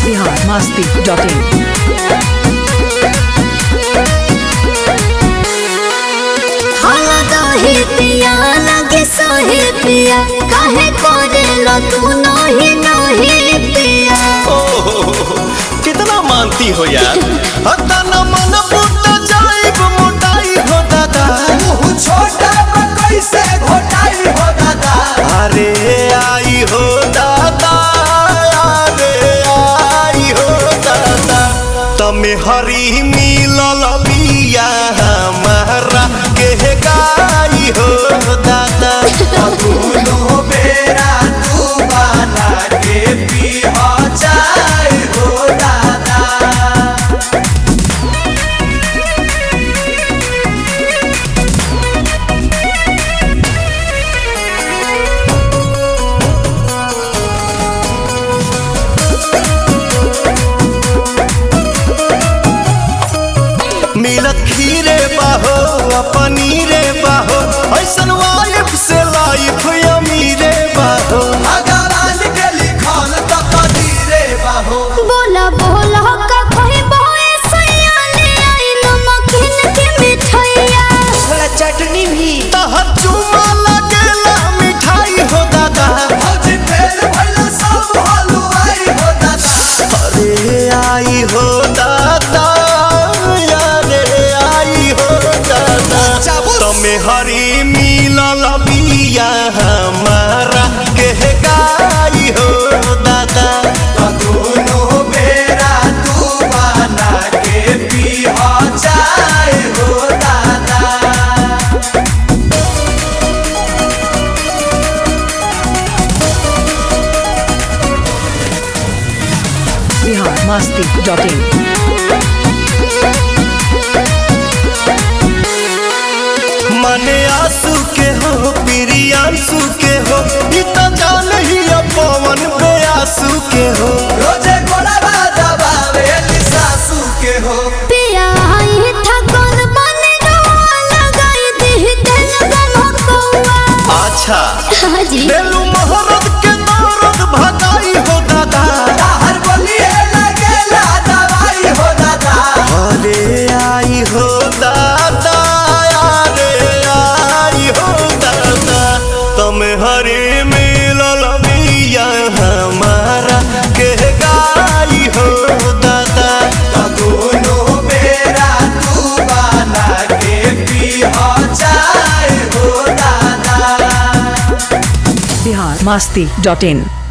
Bihar Masti dot in खाना दही पिया लगे सोहे पिया काहे करेला तू नही नही पिया कितना मानती हो यार हतना मन फूट जाइब मोटाई हो दादा छोटा कैसे घोटाई हो दादा अरे आई हो दादा अरे आई हो दादा तमे हरी मिलल बिया हमारा के गाई हो दादा दोनों बेरा तू बना के पी चाय हो दादा मिलत खीरे बाहो पनीरे बाहो ऐसन वाइफ से लाइफ अमीरे बाहो भगवान के लिखल तो कदीरे बाहो बोला बोला का कोई बोए सैया ले आई नमकीन के मिठाइया थोड़ा चटनी भी तहर चुमा लगेला मिठाई हो दादा भौजी फेर भइला सब हलवाई हो दादा अरे आई हो दादा अरे आई हो दादा चाबुस। तमे हरी मिलल बिया हमारा के गाई हो दादा दोनों बेरा तू बना के पी चाय हो दादा बिहार मस्ती डॉट इन मने आंसू के हो प्रियांशु के हो ई त जान ही पवन पे आंसू के हो रोजे गोड़ा दबावे सासू के हो पिया आई था कौन बने रवा लगाई दी दिल गम कौआ अच्छा हाजी बेलू मोहरत के दर्द भगाई हो दादा हर बोलिए लगेला दवाई हो दादा अरे आई हो दादा अरे आई हो दादा तुम हरे मिलल बिया हमारा के गाई हो दादा दोनों बेरा तू बना के पी चाय हो दादा बिहार मस्ती डॉट इन